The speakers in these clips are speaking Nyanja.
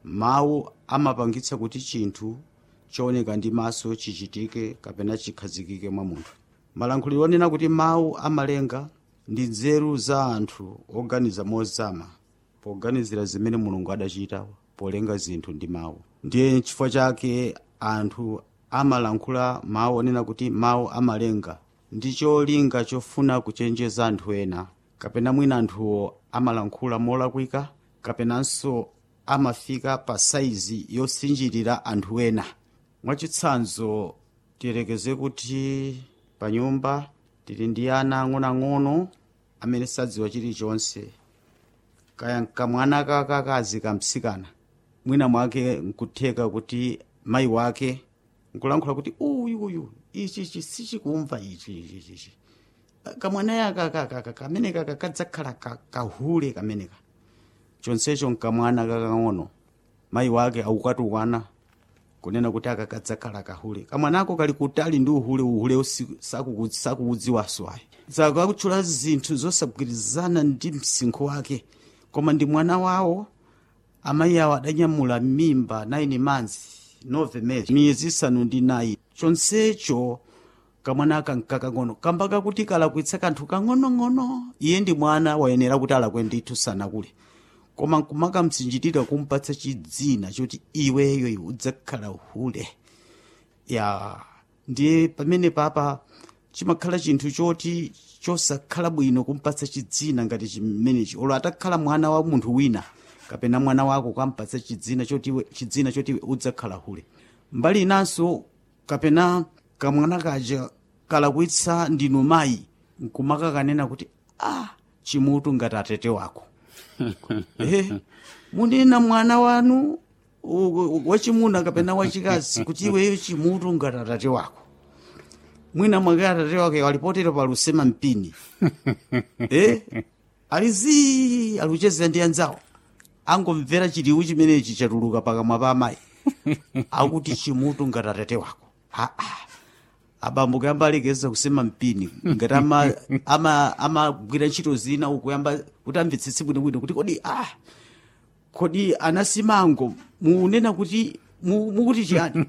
mawu amapangitsa kuti chinthu chooneka ndi maso chichitike kapena chikhazikike mwa munthu malankhuliro onena kuti mawu amalenga ndi nzeru za anthu oganiza mozama poganizira zimene mulungu adachita polenga zinthu ndi mawu ndiye chifukwa chake anthu amalankhula mawu onena kuti mawu amalenga ndi cholinga chofuna kuchenjeza anthu ena kapena mwina anthuwo amalankhula molakwika kapenanso amafika pa saizi yosinjirira anthu ena mwachitsanzo tiyerekeze kuti pa nyumba tili ndi ana ang'onoang'ono amene sadziwa chilichonse kaya kamwana kakakazi kamtsikana mwina mwake nkutheka kuti mayi wake nkulankhula kuti uyu uyu ichi ichi sichikumva ichi ichi ichi, ichi kamwana yaka kakaka kamene kaka kadzakhala ka- kahule kameneka chonsecho nkamwana kakang'ono mayi wake aukatukwana kunena kuti aka kadzakhala kahule kamwanako kali kutali ndi uhule uhule usi- sakuku- sakuudziwanso ayi saka akutchula zinthu zosagwirizana ndi msinkhu wake koma ndi mwana wawo amayi awo adanyamula mimba 9 months nove mezi miyezi isanu ndi nayi chonsecho kamwana aka nkakang'ono kamba kakuti kalakwitsa kanthu kang'onong'ono iye ndi mwana wayenera kuti alakwe ndithu sanakule koma nkumakamtsinjitira kumpatsa chidzina choti iweyo iwe udzakhala uhule ya ndiye pamene papa chimakhala chinthu choti chosakhala bwino kumpatsa chidzina ngati chimenechi olo atakhala mwana wa munthu wina kapena mwana wako ukampatsa chidzina choti iwe- chidzina choti iwe udzakhala hule mbali inanso kapena kamwana kaja kalakwitsa ndinu mayi nkumakakanena kuti ah chimutu ngati atete wako eh, munena mwana wanu u- u- wachimuna kapena wachikazi kuti iweyo chimutu ngati atate wako mwina mwake atate wake walipotera palusema mpini eh, alizi aluchezera ndi anzawo angomvera chiliwu chimenechi chatuluka pakamwa pa amayi akuti chimutu ngati atate wako aa abambo kuyamba alekeza kusema mpini ngati ama- ama- amagwira ntchito zina ukuyamba kuti amvetsetse bwinobwino kuti kodi ah kodi anasimango munena kuti mu- mukuti chiyani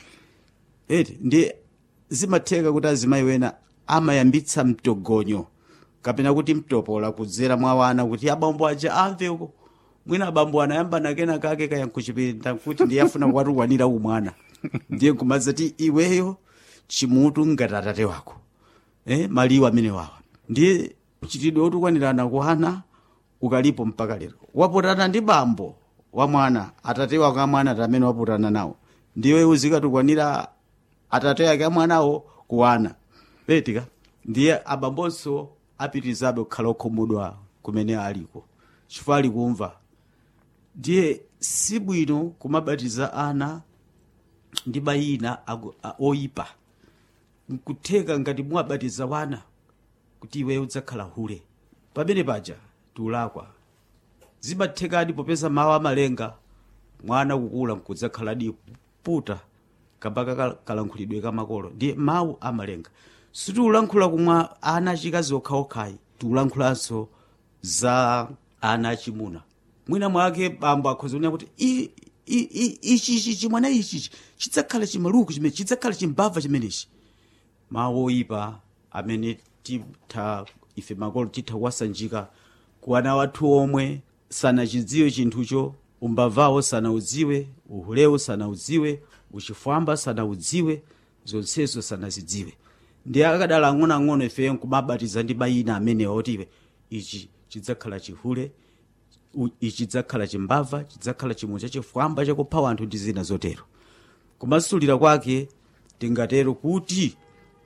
eti ndi zimatheka kuti azimayi wena amayambitsa mtogonyo kapena kuti mtopola kudzera mwa wana kuti abambo aja amve uko mwina abambo anayamba nakena kake kayankuchipinda kuti ndiye afuna kuwatukwanira umwana ndiye nkumadzati iweyo chimutu ngati atate wako eh, maliwu amene wawa ndiye chitidwe otukwanirana kuhana ukalipo mpaka lero wapotana ndi bambo wa mwana atate wako amwana ati amene wapotana nawo ndiwe uzikatukwanira atate ake amwanawo kuwana petika ndiye abambonso apitirizabe kukhala okhumudwa kumene aliko chifukwa ali kumva ndiye sibwino kumabatiza ana ndi mayina ago- a- oyipa nkutheka ngati muwabatiza wana kuti iwe udzakhala hule pamene paja tiulakwa zimathekadi popeza mawu amalenga mwana kukula nkudzakhaladi puta kambaka kal- kalankhulidwe kamakolo ndiye mawu amalenga sitiulankhula kumwa ana achikazi okhaokhayi tiulankhulanso za ana achimuna mwina mwake bambo akhoza kunena kuti "I- i- i- ichichi chimwana ichichi chidzakhala chimaluku chimene chidzakhala chimbava chimenechi mawu oyipa amene titha ife makolo titha kuwasanjika ku ana wathu omwe sanachidziwe chinthucho umbavawo sanaudziwe uhulewo sanaudziwe uchifwamba sanaudziwe zonsezo sanazidziwe ndi akadala ang'onoang'ono ifeyo nkumabatiza ndi mayina amenewa oti iwe ichi chidzakhala chihule u- ichi chidzakhala chimbava chidzakhala chimwe chachifwamba chakupha anthu ndi zina zotero kumasulira kwake tingatero kuti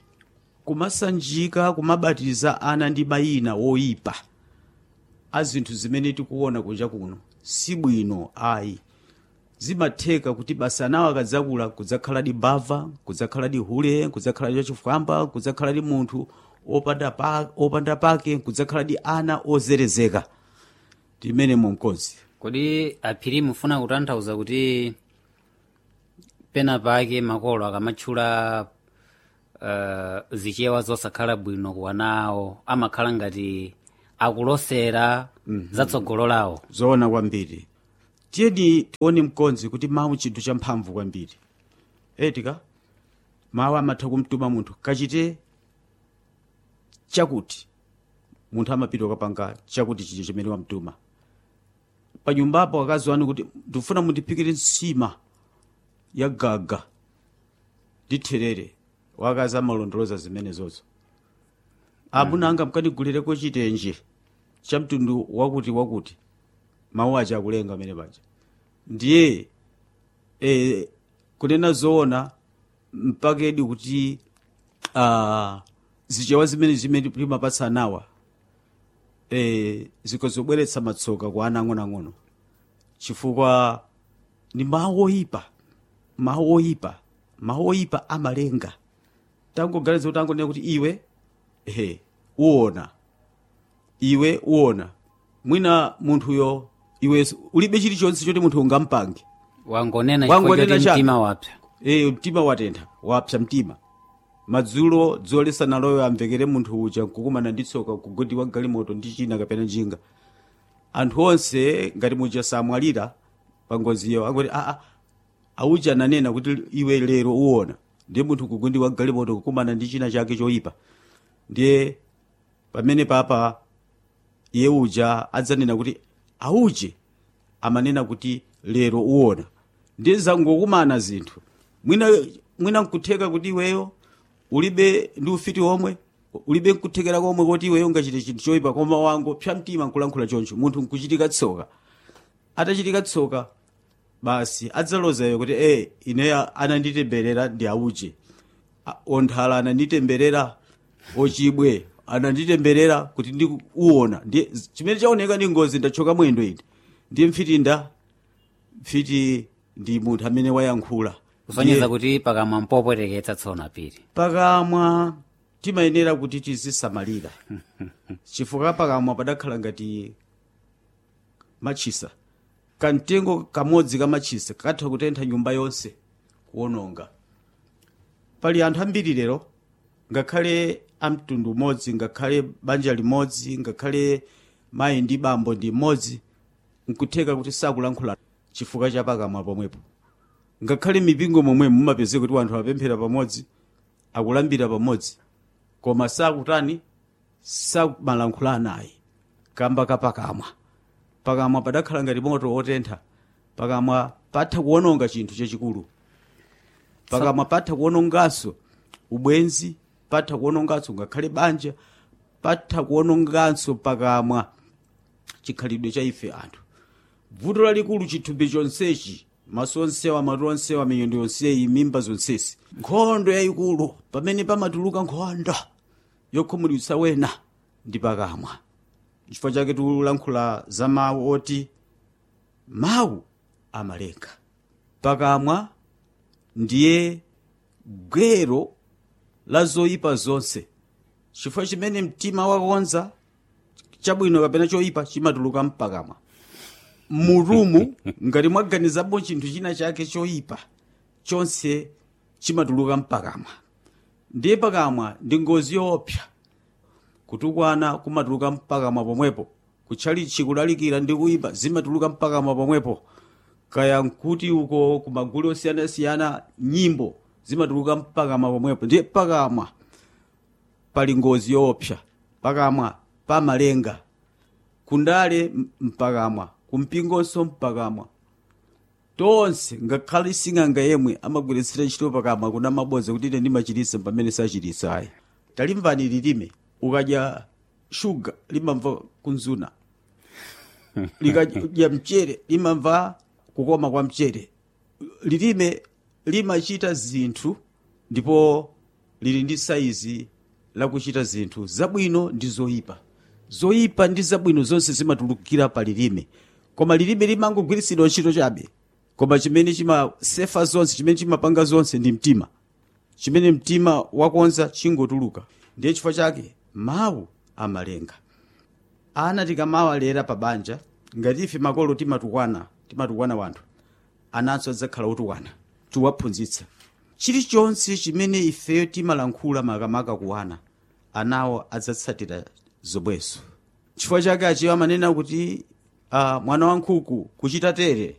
kumasanjika kumabatiza ana ndi mayina woyipa a zinthu zimene tikuona kunja kuno si bwino ayi zimatheka kuti basa anawo akadzakula kudzakhaladi mbava kudzakhaladi hule kudzakhaladi chachifwamba kudzakhaladi munthu opanda, pa, opanda pake kudzakhaladi ana ozerezeka timene mumkozi kodi aphiri mufuna kutanthauza kuti pena pake makolo akamatchula uh, zichewa zosakhala bwino ku ana awo amakhala ngati akulosera zatsogolo lawo zoona kwambiri tiyeni tione mkonzi kuti mawu chinthu champhamvu kwambiri etika mawu amatha kumtuma munthu kachite chakuti munthu amapita kukapanga chakuti chicho chimene wamtuma pa nyumbapo akazi wanu kuti ndikufuna mundiphikire nsima ya gaga ndi therere wakazi amalondoloza zimenezozo amuna anga mkandigulireko chitenje cha mtundu wakuti wakuti mawu aja akulenga amene paja ndiye e, kunena zoona mpakedi kuti uh, zichewa zimene zimene limapatsa anawa e, zikozobweretsa matsoka kwa ana ang'onoang'ono chifukwa ni mawu oyipa mawu oyipa mawu oyipa amalenga tangoganiza kuti angonena kuti iwe ehe uona iwe uona mwina munthuyo iwe ulibe chilichonse choti munthu ungampange wangonena chifukwa Wangonena choti chabe. mtima wapsa e, mtima watentha wapsa mtima madzulo dzolesana loyo amvekere munthu uja nkukumana ndi tsoka kugodi wa galimoto ndi china kapena njinga anthu onse ngati muja samwalira pa ngoziyo akuti aa auja ananena kuti iwe lero uona ndiye munthu kugodi wa galimoto kukumana ndi china chake choyipa ndiye pamene papa iye uja adzanena kuti auje amanena kuti lero uona ndiye zangokumana zinthu mwina mwina nkutheka kuti iweyo ulibe ndi ufiti omwe ulibe nkuthekera komwe kuti iweyo ungachite chinthu choyipa koma wango psa mtima nkulankhula choncho munthu nkuchitika tsoka atachitika tsoka basi adzalozayo kuti e ineyo ananditemberera ndi auje A- onthala ananditemberera ochibwe ananditemberera kuti ndi uona ndiye chimene chaoneka ndi ngozi ndachoka mwendo ine ndiye mfiti nda mfiti ndi munthu amene wayankhula kusonyeza Ndiye- kuti pakamwa mpopweteketsa tsona piri pakamwa timayenera kuti tizisamalira chifukwa pakamwa padakhala ngati machisa kamtengo kamodzi ka machisa katha kutentha nyumba yonse kuwononga pali anthu ambiri lero ngakhale amtundu umodzi ngakhale banja limodzi ngakhale mayi ndi bambo ndi mmodzi nkutheka kuti sakulankhula chifukwa cha pakamwa pomwepo ngakhale mipingo momwe mumapeze kuti anthu apemphera pamodzi akulambira pamodzi koma sakutani samalankhula naye kamba kapakamwa pakamwa padakhala ngati moto wotentha pakamwa patha kuwononga chinthu chachikulu pakamwa patha kuwononganso ubwenzi patha kuwononganso ngakhale banja patha kuwononganso pakamwa chikhalidwe cha ife anthu vuto lalikulu chithumbi chonsechi maso onsewa matu onsewa miyendo yonseyi mimba zonsesi nkhondo yayikulu pamene pamatuluka nkhondo yokhumudwitsa wena ndi pakamwa chifukwa chake tikulankhula za mawu oti mawu amalenga pakamwa ndiye gwero la zoyipa zonse chifukwa chimene mtima wakonza chabwino kapena choyipa chimatuluka mpakamwa murumu ngati mwaganizapo chinthu china chake choyipa chonse chimatuluka mpakamwa ndiye pakamwa ndi ngozi yoopsa kutukwana kumatuluka mpakamwa pomwepo kutchalichi kulalikira ndi kuyipa zimatuluka mpakamwa pomwepo kaya nkuti uko kumagulu osiyanasiyana nyimbo zimatuluka mpakamwa pomwepo ndiye pakamwa pali ngozi yoopsa pakamwa pamalenga kundale m- mpakamwa kumpingonso mpakamwa tonse ngakhale sing'anga yemwe amagwiritsira ntchito pakamwa kuna mabodza kuti ine ndimachititsa pamene sachititsa ayi talimvani lilime ukadya shuga limamva kunzuna likadya mchere limamva kukoma kwa mchere lilime limachita zinthu ndipo lili ndi saizi lakuchita zinthu zabwino ndi zoyipa zoyipa ndi zabwino zonse zimatulukira pa lilime koma lilime limangogwiritsidwa ntchito chabe koma chimene chimasefa zonse chimene chimapanga zonse ndi mtima chimene mtima wakonza chingotuluka ndiye chifukwa chake mawu amalenga ana tikamawalera pa banja ngati ife makolo timatukwana timatukwana wanthu ananso adzakhala otukwana tiwaphunzitsa chilichonse chimene ifeyo timalankhula makamaka kuwana anawo adzatsatira zomwezo chifukwa chake achiwo amanena kuti uh, mwana wa nkhuku kuchita tere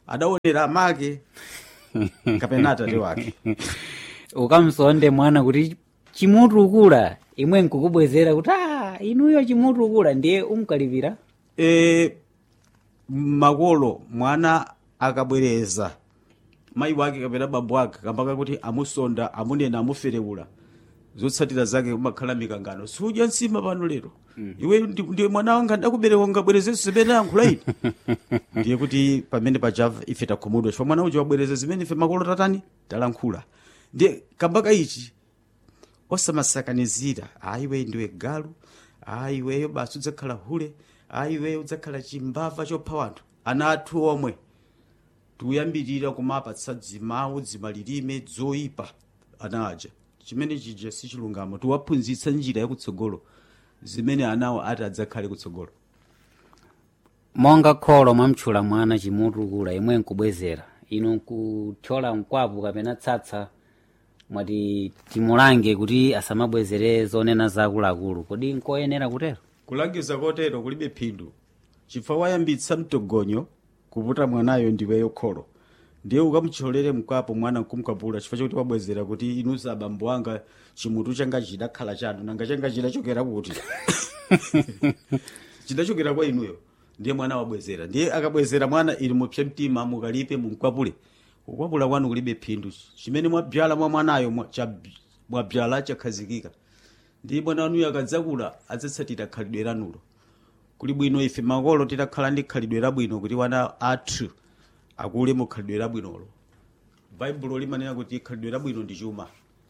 adaonera amake kapena atate wake ukamsonde mwana kuti chimutukula imwe nkukubwezera kuti a inuyo chimutukula ndiye umkalipira e, makolo mwana akabwereza mayi wake kapena bambo ake kambaka kuti amusonda amunena amuferewula zotsatira zake kumakhala mikangano sudya nsima pano lero iwe ndi- ndiwe mwana wanga ndakubereka ngabwerezenso zimene yankhula ine ndiye kuti pamene pachava ife takhumudwa chifukwa mwana uja wabwereza zimene ife makolo tatani talankhula ndiye kambaka ichi osamasakanizira ayi iwe ndiwe galu ayi iweyo basi udzakhala hule ayi iweyo udzakhala chimbava chopha wanthu ana athu omwe tikuyambirira kumapatsa dzimawu dzimalilime zoyipa ana aja chimene chija sichilungamo tiwaphunzitsa njira yakutsogolo zimene anawo ati adzakhale kutsogolo monga kholo mwamtchula mwana chimutukula imwe nkubwezera inu nkuthyola mkwapu kapena tsatsa mwati timulange kuti asamabwezere zonena zakuluakulu kodi nkoyenera kutero kulangiza kotero kulibe phindu chifukwa wayambitsa mtogonyo kuputa mwanayo ndiweyo kholo ndiye ukamutcholere mkwapo mwana nkumkwapula chifukwa chokuti wabwezera kuti inusa abambo anga chimutu changa chidakhala chanu nanga changa chidachokera kuti chidachokera kwa inuyo ndiye mwana wabwezera ndiye akabwezera mwana ili mupse mtima mukalipe mumkwapule kukwapula kwanu kulibe phindu chimene mwabyala mwa mwanayo mwa- cha- mwabyala chakhazikika ndiye mwana wanuyo akadzakula adzatsatira khalidwe lanulo kuli bwino ife makolo titakhala ndi khalidwe labwino kuti wana athu akule mu khalidwe labwinolo baibulo limanena kuti khalidwe labwino ndi chuma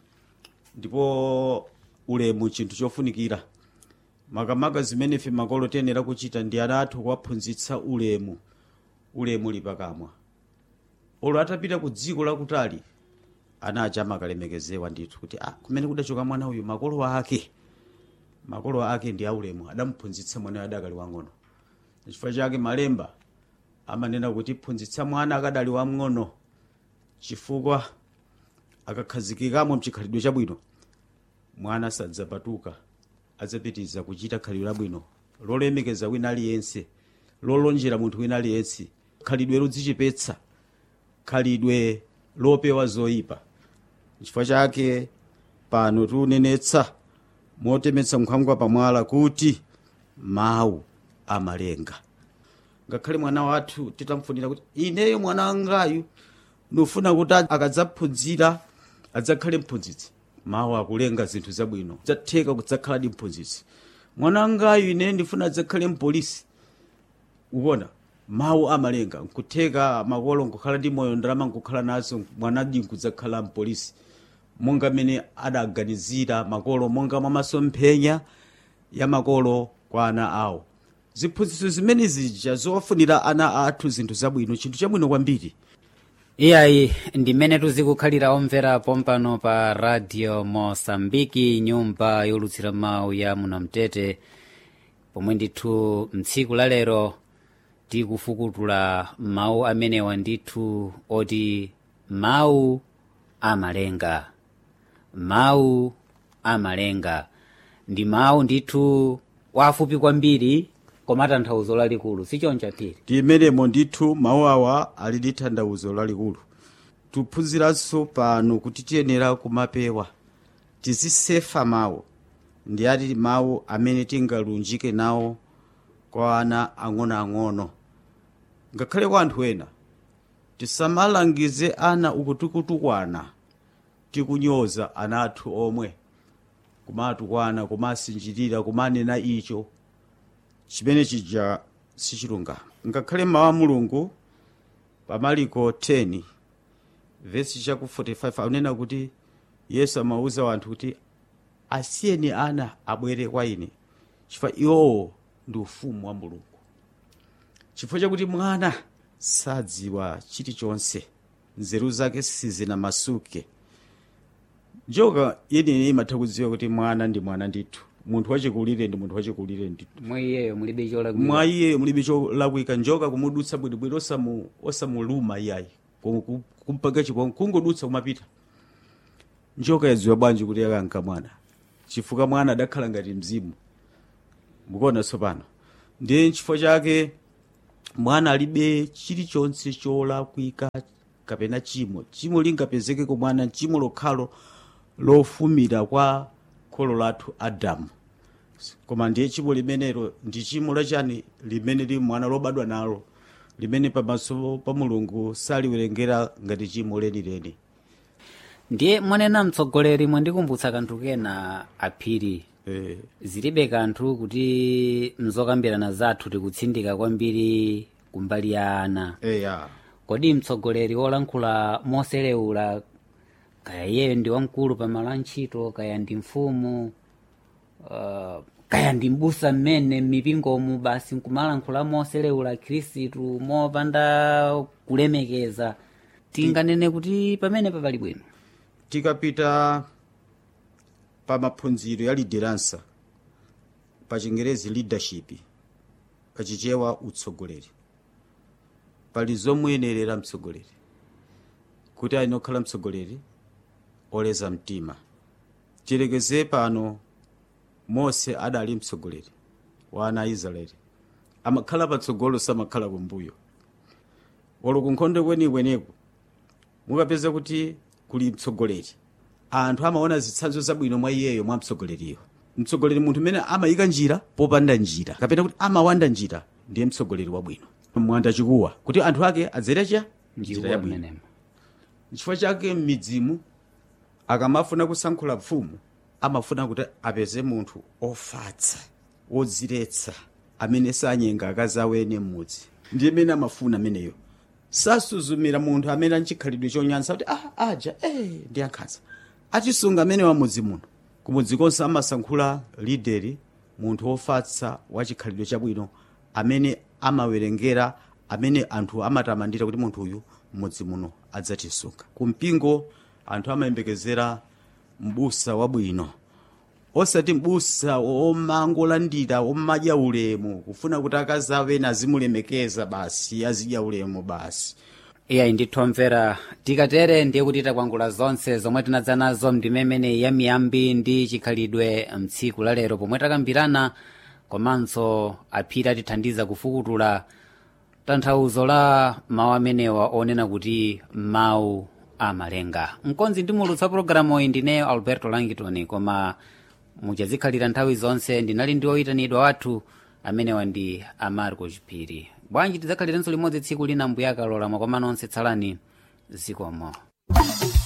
ndipo ulemu chinthu chofunikira makamaka zimene ife makolo tiyenera kuchita ndi ana athu kuwaphunzitsa ulemu ulemu lipakamwa olo atapita ku dziko lakutali ana aja amakalemekezewa ndithu kuti ah, kumene kudachoka mwana uyu makolo ake makolo ake ndi aulemu adamuphunzitsa mwana adakali wang'ono chifukwa chake malemba amanena kuti phunzitsa mwana akadali wamng'ono chifukwa akakhazikikamo mchikhalidwe chabwino mwana sadzapatuka adzapitiza kuchita khalidwe labwino lolemekeza wina aliyense lolonjera munthu wina aliyense khalidwe lodzichepetsa khalidwe lopewa zoyipa chifukwa chake pano tiunenetsa motemetsa nkhwangwa pamwala kuti mawu amalenga ngakhale mwana wathu titamfunira kuti ineyo mwana wangayu ndifuna kuti akadzaphunzira adzakhale mphunzitsi mawu akulenga zinthu zabwino zatheka kudzakhaladi mphunzitsi mwana wangayu ine ndifuna adzakhale mpolisi ukuona mawu amalenga nkutheka makolo nkukhala ndi moyo ndalama nkukhala nazo mwanadi nkudzakhala mpolisi monga mmene adaganizira makolo monga mwa masomphenya ya makolo kwa ana awo ziphunzitso zimene zija zowafunira ana athu zinthu zabwino chinthu chabwino kwambiri iyayi ndimene tuzikukhalira omvera pompano pa radio mosambiki nyumba yolutsira mawu ya munamtete pomwe ndithu mtsiku la lero tikufukutula mawu amenewa ndithu oti mawu amalenga mawu amalenga ndi mawu ndithu wafupi kwambiri koma tanthauzo lalikulu sichoncha tili timenemo ndithu mawu awa ali ndi tanthauzo lalikulu tiphunziranso pano kuti tiyenera kumapewa tizisefa mawu ndi ati mawu amene tingalunjike nawo kwa ana ang'onoang'ono ngakhale kwa anthu ena tisamalangize ana ukutukutukwana tikunyoza ana athu omwe kumatukwana kumasinjirira kumanena icho chimene chija sichilungamo ngakhale mawu a mulungu pa maliko 10 vesi chaku 45 akunena kuti yesu amawuza wanthu kuti asiyeni ana abwere kwa ine chifukwa iwowo ndi ufumu wa mulungu chifukwa chakuti mwana sadziwa chilichonse nzeru zake sizinamasuke njoka yeniyeni imatha kudziwa kuti mwana ndi mwana ndithu munthu wachikulire ndi munthu wachikulire ndithu mwa iyeyo mulibe cholakwika mwa iye mulibe cholakwika njoka kumudutsa bwinobwino osamu- osamuluma iyayi Ku- ku- kumpanga chipongwe kungodutsa kumapita njoka yadziwa bwanji kuti yakanka mwana chifukwa mwana adakhala ngati mzimu mukuona tsopano ndiye nchifukwa chake mwana alibe chilichonse cholakwika kapena chimo chimo lingapezeke kwa mwana chimo lokhalo lofumira kwa kholo lathu adamu koma ndiye chimo limenelo ndi chimo lachani limene li mwana lobadwa nalo limene pamaso pa mulungu saliwerengera ngati chimo lenileni ndiye mwanena mtsogoleri mwandikumbutsa kanthu kena aphiri eh, zilibe kanthu kuti mzokambirana zathu tikutsindika kwambiri kumbali ya ana eya kodi mtsogoleri wolankhula moselewula kaya iyeyo ndi wamkulu pamalo a ntchito kaya ndi mfumu uh, kaya ndi mbusa mmene m'mipingomu basi nkumalankhula moselewula khristu mopanda kulemekeza tinganene kuti pamene papali bwino tikapita pa maphunziro ya lideransa pa chingerezi leadership pachichewa utsogoleri pali zomuyenerera mtsogoleri kuti aine okhala mtsogoleri oleza mtima tilekeze pano mose adali mtsogoleri wa ana a israeli amakhala patsogolo samakhala kumbuyo walo kunkhondo kwenikweneko mukapeza kuti kuli mtsogoleri anthu amaona zitsanzo zabwino mwa iyeyo mwa mtsogoleriyo mtsogoleri munthu mmene amayika njira popanda njira kapena kuti amawanda njira ndiye mtsogoleri wabwino mwanda chikuwa kuti anthu ake adzerecha njira ndiwo yabwino mmenemo nchifukwa chake m'midzimu akamafuna kusankhula mfumu amafuna kuti apeze munthu ofatsa wodziretsa amene sanyenga akazi awene m'mudzi ndiye amene amafuna ameneyo sasuzumira munthu amene anchikhalidwe chonyansa kuti ah, aja eh, ndi ankhanza achisunga amene wamudzi muno kumudzi konse amasankhula lideri munthu wofatsa wachikhalidwe chabwino amene amawerengera amene anthu amatamandira kuti munthu uyu mmudzi muno adzatisunga kumpingo anthu amayembekezera mbusa wabwino osati mbusa omangolandira omadya ulemu kufuna kuti akazi awene azimulemekeza basi azidya ulemu basi iyayi ndithu omvera tikatere ndiye kuti takwangula zonse zomwe tinadza nazo mndimemene ya miyambi ndi chikhalidwe mtsiku la lero pomwe takambirana komanso aphiri atithandiza kufukutula tanthauzo la mawu amenewa onena kuti mawu amalenga mkonzi ndimulutsa pologalamu iyi ndineyo alberto langitoni koma muchazikhalira nthawi zonse ndinali ndi oyitanidwa wathu amenewa ndi amarco chipiri bwanji tidzakhalirenso limodzi tsiku lina mbuyakalola mwakomano onse tsalani zikomo